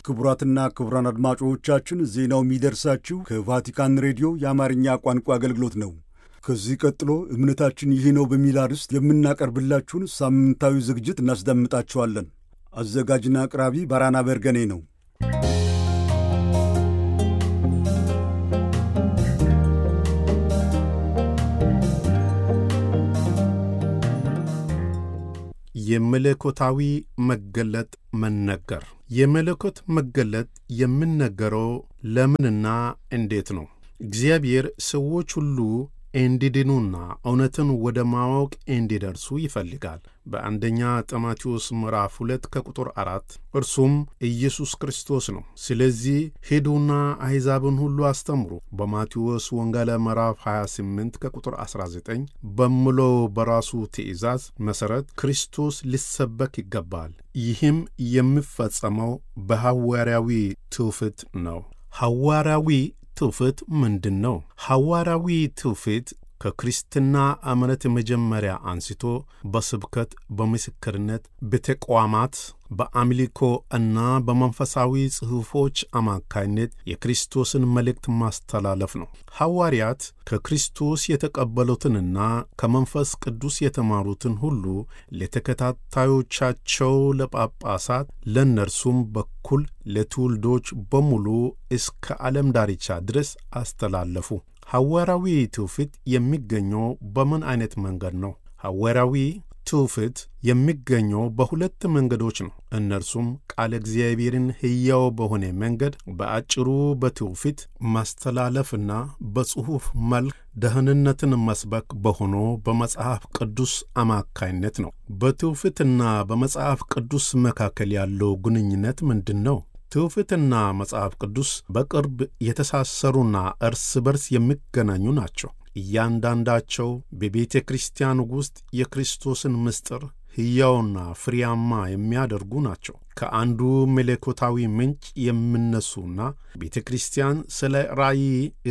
ክቡራትና ክቡራን አድማጮቻችን ዜናው የሚደርሳችሁ ከቫቲካን ሬዲዮ የአማርኛ ቋንቋ አገልግሎት ነው። ከዚህ ቀጥሎ እምነታችን ይህ ነው በሚል አርዕስት የምናቀርብላችሁን ሳምንታዊ ዝግጅት እናስደምጣችኋለን። አዘጋጅና አቅራቢ ባራና በርገኔ ነው። የመለኮታዊ መገለጥ መነገር። የመለኮት መገለጥ የሚነገረው ለምንና እንዴት ነው? እግዚአብሔር ሰዎች ሁሉ እንዲድኑና እውነትን ወደ ማወቅ እንዲደርሱ ይፈልጋል። በአንደኛ ጢሞቴዎስ ምዕራፍ ሁለት ከቁጥር አራት እርሱም ኢየሱስ ክርስቶስ ነው። ስለዚህ ሂዱና አሕዛብን ሁሉ አስተምሩ በማቴዎስ ወንጌል ምዕራፍ 28 ከቁጥር 19 በሚለው በራሱ ትእዛዝ መሠረት ክርስቶስ ሊሰበክ ይገባል። ይህም የሚፈጸመው በሐዋርያዊ ትውፊት ነው። ሐዋርያዊ ትውፊት ምንድን ነው? ሐዋርያዊ ትውፊት ከክርስትና እምነት መጀመሪያ አንስቶ በስብከት፣ በምስክርነት፣ በተቋማት፣ በአምልኮ እና በመንፈሳዊ ጽሑፎች አማካይነት የክርስቶስን መልእክት ማስተላለፍ ነው። ሐዋርያት ከክርስቶስ የተቀበሉትንና ከመንፈስ ቅዱስ የተማሩትን ሁሉ ለተከታታዮቻቸው፣ ለጳጳሳት፣ ለእነርሱም በኩል ለትውልዶች በሙሉ እስከ ዓለም ዳርቻ ድረስ አስተላለፉ። ሐዋርያዊ ትውፊት የሚገኘው በምን አይነት መንገድ ነው? ሐዋርያዊ ትውፊት የሚገኘው በሁለት መንገዶች ነው። እነርሱም ቃለ እግዚአብሔርን ሕያው በሆነ መንገድ በአጭሩ በትውፊት ማስተላለፍና በጽሑፍ መልክ ደህንነትን መስበክ በሆኖ በመጽሐፍ ቅዱስ አማካይነት ነው። በትውፊትና በመጽሐፍ ቅዱስ መካከል ያለው ግንኙነት ምንድን ነው? ትውፊትና መጽሐፍ ቅዱስ በቅርብ የተሳሰሩና እርስ በርስ የሚገናኙ ናቸው። እያንዳንዳቸው በቤተ ክርስቲያን ውስጥ የክርስቶስን ምስጢር ሕያውና ፍሬያማ የሚያደርጉ ናቸው። ከአንዱ መለኮታዊ ምንጭ የሚነሱና ቤተ ክርስቲያን ስለ ራእይ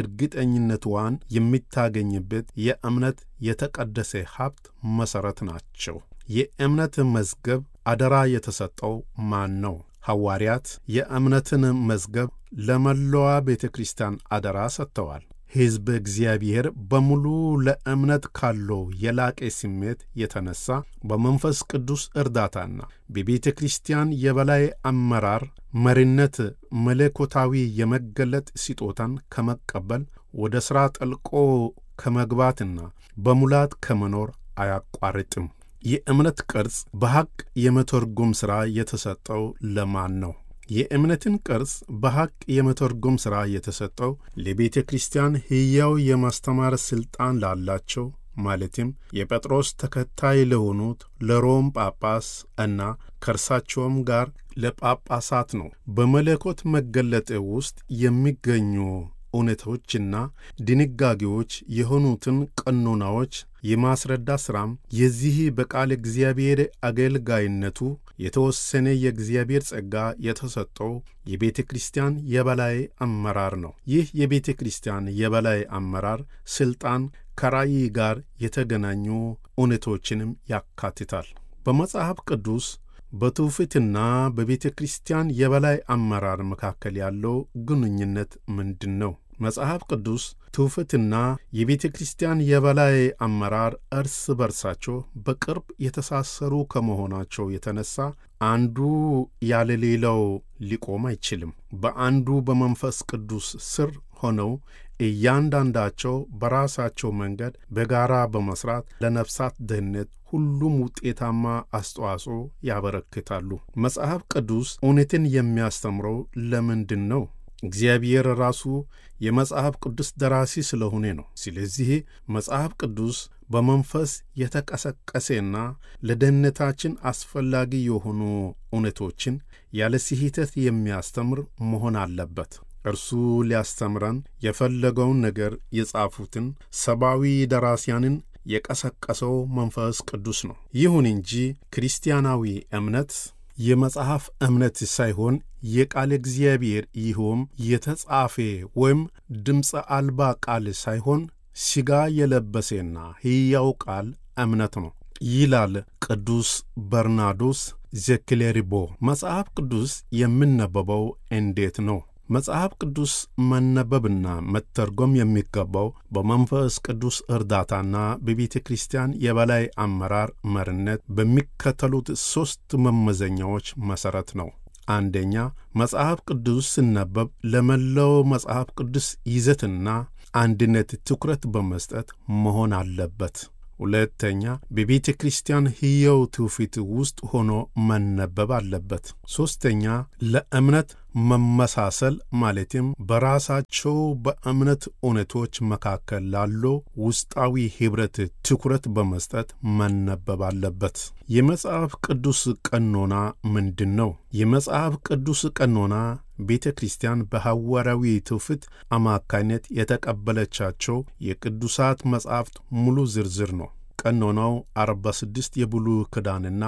እርግጠኝነትዋን የምታገኝበት የእምነት የተቀደሰ ሀብት መሠረት ናቸው። የእምነት መዝገብ አደራ የተሰጠው ማን ነው? ሐዋርያት የእምነትን መዝገብ ለመላዋ ቤተ ክርስቲያን አደራ ሰጥተዋል። ሕዝብ እግዚአብሔር በሙሉ ለእምነት ካለው የላቀ ስሜት የተነሳ በመንፈስ ቅዱስ እርዳታና በቤተ ክርስቲያን የበላይ አመራር መሪነት መለኮታዊ የመገለጥ ስጦታን ከመቀበል ወደ ሥራ ጠልቆ ከመግባትና በሙላት ከመኖር አያቋርጥም። የእምነት ቅርጽ በሐቅ የመተርጎም ሥራ የተሰጠው ለማን ነው? የእምነትን ቅርጽ በሐቅ የመተርጎም ሥራ የተሰጠው ለቤተ ክርስቲያን ሕያው የማስተማር ሥልጣን ላላቸው ማለትም የጴጥሮስ ተከታይ ለሆኑት ለሮም ጳጳስ እና ከእርሳቸውም ጋር ለጳጳሳት ነው። በመለኮት መገለጥ ውስጥ የሚገኙ እውነቶችና ድንጋጌዎች የሆኑትን ቀኖናዎች የማስረዳት ሥራም የዚህ በቃል እግዚአብሔር አገልጋይነቱ የተወሰነ የእግዚአብሔር ጸጋ የተሰጠው የቤተ ክርስቲያን የበላይ አመራር ነው። ይህ የቤተ ክርስቲያን የበላይ አመራር ሥልጣን ከራእይ ጋር የተገናኙ እውነቶችንም ያካትታል። በመጽሐፍ ቅዱስ በትውፊትና በቤተ ክርስቲያን የበላይ አመራር መካከል ያለው ግንኙነት ምንድን ነው? መጽሐፍ ቅዱስ ትውፊትና የቤተ ክርስቲያን የበላይ አመራር እርስ በርሳቸው በቅርብ የተሳሰሩ ከመሆናቸው የተነሳ አንዱ ያለ ሌላው ሊቆም አይችልም። በአንዱ በመንፈስ ቅዱስ ስር ሆነው እያንዳንዳቸው በራሳቸው መንገድ በጋራ በመስራት ለነፍሳት ደህንነት ሁሉም ውጤታማ አስተዋጽኦ ያበረክታሉ። መጽሐፍ ቅዱስ እውነትን የሚያስተምረው ለምንድን ነው? እግዚአብሔር ራሱ የመጽሐፍ ቅዱስ ደራሲ ስለሆነ ነው። ስለዚህ መጽሐፍ ቅዱስ በመንፈስ የተቀሰቀሰና ለደህንነታችን አስፈላጊ የሆኑ እውነቶችን ያለ ስህተት የሚያስተምር መሆን አለበት። እርሱ ሊያስተምረን የፈለገውን ነገር የጻፉትን ሰብአዊ ደራሲያንን የቀሰቀሰው መንፈስ ቅዱስ ነው። ይሁን እንጂ ክርስቲያናዊ እምነት የመጽሐፍ እምነት ሳይሆን የቃል እግዚአብሔር ይኸውም የተጻፈ ወይም ድምፀ አልባ ቃል ሳይሆን ሥጋ የለበሰና ሕያው ቃል እምነት ነው ይላል ቅዱስ በርናዶስ ዘክሌሪቦ መጽሐፍ ቅዱስ የሚነበበው እንዴት ነው? መጽሐፍ ቅዱስ መነበብና መተርጎም የሚገባው በመንፈስ ቅዱስ እርዳታና በቤተ ክርስቲያን የበላይ አመራር መሪነት በሚከተሉት ሦስት መመዘኛዎች መሠረት ነው። አንደኛ፣ መጽሐፍ ቅዱስ ሲነበብ ለመላው መጽሐፍ ቅዱስ ይዘትና አንድነት ትኩረት በመስጠት መሆን አለበት። ሁለተኛ በቤተ ክርስቲያን ሕያው ትውፊት ውስጥ ሆኖ መነበብ አለበት። ሦስተኛ ለእምነት መመሳሰል ማለትም በራሳቸው በእምነት እውነቶች መካከል ላለው ውስጣዊ ኅብረት ትኩረት በመስጠት መነበብ አለበት። የመጽሐፍ ቅዱስ ቀኖና ምንድን ነው? የመጽሐፍ ቅዱስ ቀኖና ቤተ ክርስቲያን በሐዋርያዊ ትውፊት አማካይነት የተቀበለቻቸው የቅዱሳት መጻሕፍት ሙሉ ዝርዝር ነው። ቀኖናው 46 የብሉይ ኪዳንና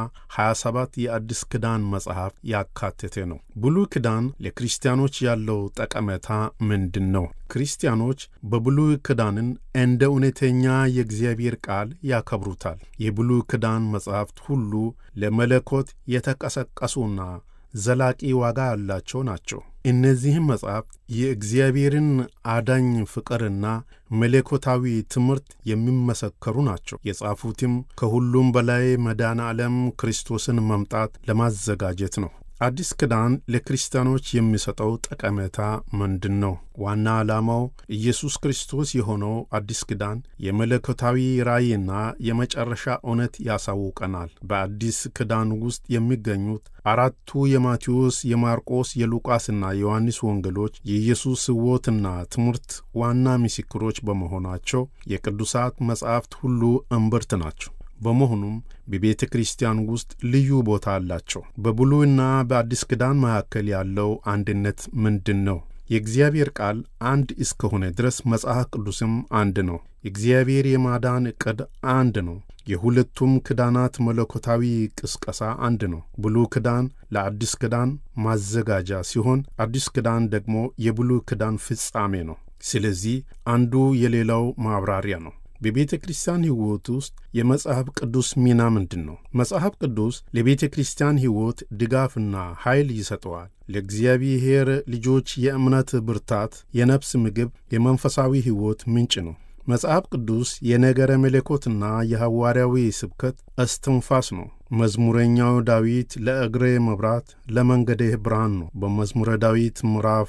27 የአዲስ ኪዳን መጽሐፍ ያካተተ ነው። ብሉይ ኪዳን ለክርስቲያኖች ያለው ጠቀሜታ ምንድን ነው? ክርስቲያኖች በብሉይ ኪዳንን እንደ እውነተኛ የእግዚአብሔር ቃል ያከብሩታል። የብሉይ ኪዳን መጽሐፍት ሁሉ ለመለኮት የተቀሰቀሱና ዘላቂ ዋጋ ያላቸው ናቸው። እነዚህም መጻሕፍት የእግዚአብሔርን አዳኝ ፍቅርና መለኮታዊ ትምህርት የሚመሰከሩ ናቸው። የጻፉትም ከሁሉም በላይ መዳን ዓለም ክርስቶስን መምጣት ለማዘጋጀት ነው። አዲስ ኪዳን ለክርስቲያኖች የሚሰጠው ጠቀሜታ ምንድን ነው? ዋና ዓላማው ኢየሱስ ክርስቶስ የሆነው አዲስ ኪዳን የመለኮታዊ ራእይና የመጨረሻ እውነት ያሳውቀናል። በአዲስ ኪዳን ውስጥ የሚገኙት አራቱ የማቴዎስ፣ የማርቆስ፣ የሉቃስና የዮሐንስ ወንጌሎች የኢየሱስ ሕይወትና ትምህርት ዋና ምስክሮች በመሆናቸው የቅዱሳት መጻሕፍት ሁሉ እምብርት ናቸው። በመሆኑም በቤተ ክርስቲያን ውስጥ ልዩ ቦታ አላቸው። በብሉይና በአዲስ ኪዳን መካከል ያለው አንድነት ምንድን ነው? የእግዚአብሔር ቃል አንድ እስከሆነ ድረስ መጽሐፍ ቅዱስም አንድ ነው። የእግዚአብሔር የማዳን ዕቅድ አንድ ነው። የሁለቱም ኪዳናት መለኮታዊ ቅስቀሳ አንድ ነው። ብሉይ ኪዳን ለአዲስ ኪዳን ማዘጋጃ ሲሆን፣ አዲስ ኪዳን ደግሞ የብሉይ ኪዳን ፍጻሜ ነው። ስለዚህ አንዱ የሌላው ማብራሪያ ነው። በቤተ ክርስቲያን ሕይወት ውስጥ የመጽሐፍ ቅዱስ ሚና ምንድን ነው? መጽሐፍ ቅዱስ ለቤተ ክርስቲያን ሕይወት ድጋፍና ኃይል ይሰጠዋል። ለእግዚአብሔር ልጆች የእምነት ብርታት፣ የነፍስ ምግብ፣ የመንፈሳዊ ሕይወት ምንጭ ነው። መጽሐፍ ቅዱስ የነገረ መለኮትና የሐዋርያዊ ስብከት እስትንፋስ ነው። መዝሙረኛው ዳዊት ለእግሬ መብራት ለመንገዴ ብርሃን ነው በመዝሙረ ዳዊት ምዕራፍ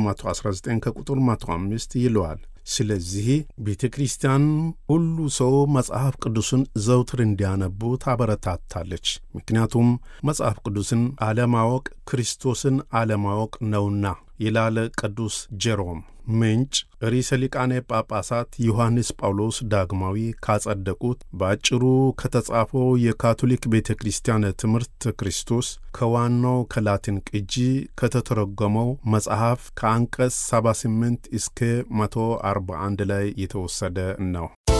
119 ከቁጥር 105 ይለዋል። ስለዚህ ቤተ ክርስቲያን ሁሉ ሰው መጽሐፍ ቅዱስን ዘውትር እንዲያነቡ ታበረታታለች። ምክንያቱም መጽሐፍ ቅዱስን አለማወቅ ክርስቶስን አለማወቅ ነውና ይላል ቅዱስ ጄሮም። ምንጭ ርዕሰ ሊቃነ ጳጳሳት ዮሐንስ ጳውሎስ ዳግማዊ ካጸደቁት በአጭሩ ከተጻፈው የካቶሊክ ቤተ ክርስቲያን ትምህርት ክርስቶስ ከዋናው ከላቲን ቅጂ ከተተረጎመው መጽሐፍ ከአንቀጽ 78 እስከ 141 ላይ የተወሰደ ነው።